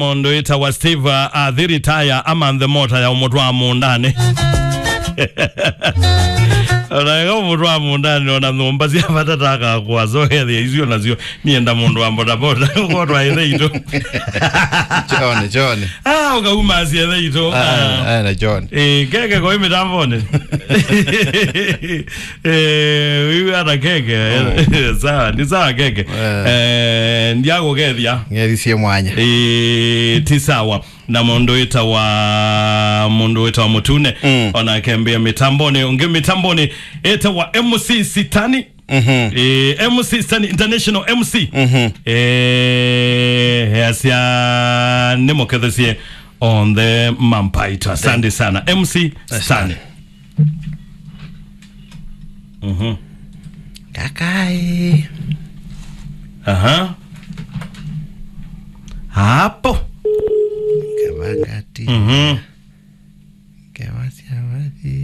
mondo ita wa steve athiritaya amanthe mota ya umutu wa mundani onanga umutu wa mundani ona nhumba cia bata takakwa zohethia icio nacio nienda mundu wa bodaboda gotwaithe itu John, John. ah ukauma ciethe itu Ah, ah, na John. Eh, keke koi mitamboni Eh, wiwi hata keke sawa ni sawa keke Eh, ndiagugethia Ngericie mwanya. Eh, ti sawa na mundu wita wa mundu wita wa mutune Mm. ona kembia mitamboni ungi mitamboni ita wa mc sitani Mhm. eh, mc sitani international mc Mhm. eh, asia nimokethesie on the mampaito asante sana mc sitani Mhm. Kakai. aha hapo Kavangati. Mhm. Kawasia wathi.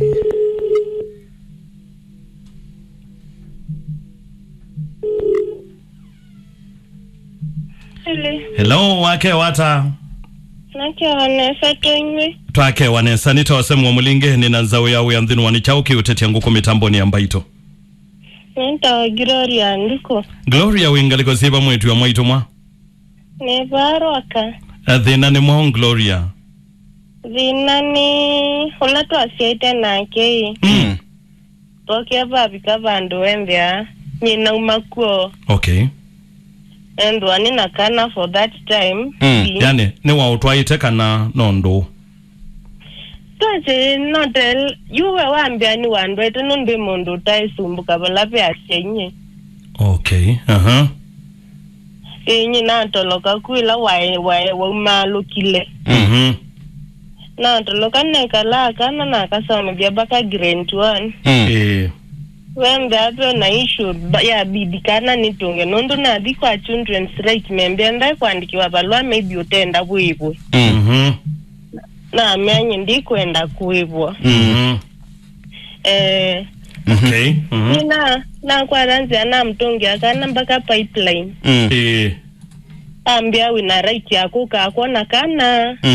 Ili hello wake wata nake wanesa tonywe twake wanesa nitawasemwa mulinge nina nzau yau ya nthini wanichauki utetia nguku mitamboni ya mbaito nentawa Gloria ndiko gloria wingaliko siva mwitu ya mwaitu mwa nevaroka thina ni mwao gloria thina ni ula twasiaite nake mm. toke vavika vandu wembea nyina umakuo okay and wani nakana for that time Mm, Si- yani ni wautwaite kana nondu twache notel yuwe wambia ni wandu ete nundu mundu utaisumbuka valape asienye okay aha inyi natoloka kwila wae wae waumalukile mhm natoloka nekala kana nakasoma bya baka grade one Mm. eh wembe ape na issue ba- ya bidi kana nitunge nondu nathi kwa children's right membe ndai kwandikiwa valwa maybe utenda kuivwe Mm. mhm nami anyi ndikwenda kuivwa mhm eh okay mhm nina nakwaranzia na mtungi akana mpaka pipeline Mm. eh ambia wina right yako kakona kana